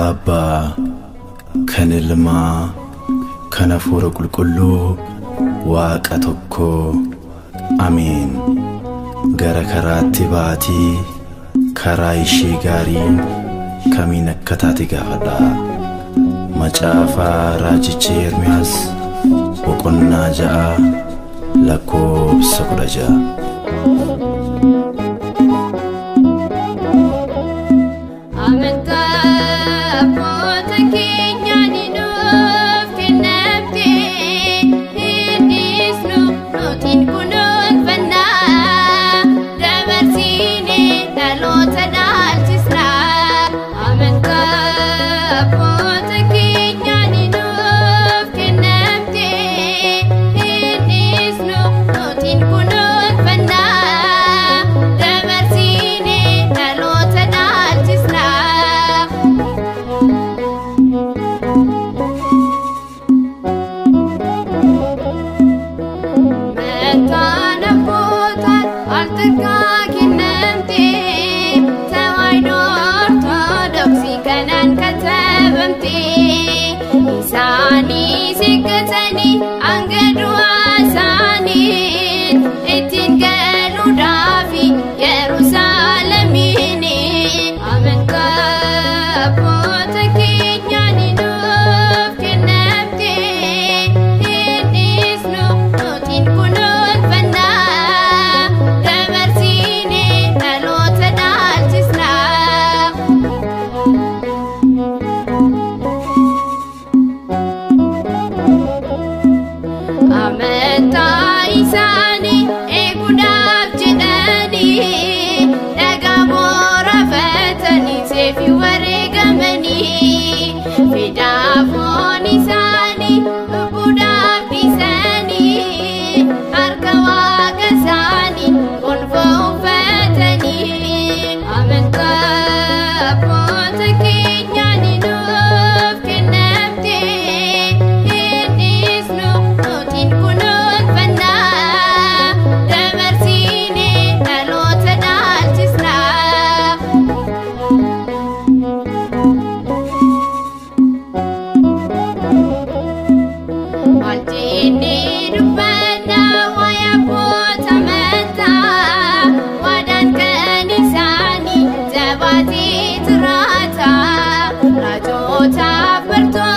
abbaa kan ilmaa kan hafuura qulqulluu waaqa tokko ameen gara karaatti baatii karaa ishee gaarii kamiin akka taate gaafadha macaafaa raajicha ermiyaas boqonnaa ja'a lakkoobsa kudha ja'a Amantaa abboota keenyaan nuuf kennamte innis nu nutiin kunuunfanna dabarsinee dhaloota dhaalchisna. Amantaa abboota keenyaan nuuf kennamte innis nu nutiin kunuunfanna dabarsinee dhaloota dhaalchisna. Meetaan abbootaan al takkaa kennamte tawaayidoo ortodoksii kanaan katabamte isaanii siqqatanii hanga du'aa isaanii ittiin galuudhaafi Yerusaalemiin amantaa abboota keenyaan nuuf kennamte innis nu nutiin kunuunfanna dabarsinee dhaloota dhaalchisna. Amantaa isaanii eeguudhaaf jedhanii dhagaa booraafatanii seefi wareegamanii fedhaafoon isaanii lubbuudhaaf dhiisanii harka waaqa isaanii gonfoo uffatanii amantaa abboota keenyaan nuuf kennamte innis nu nutiin kunuunfanna dabarsinee dhaloota dhaalchisna. Maaltinni dubbanna waa'ee abboota amantaa waadaan kan isaanii jabaatee jiraata raajootaaf bartoota.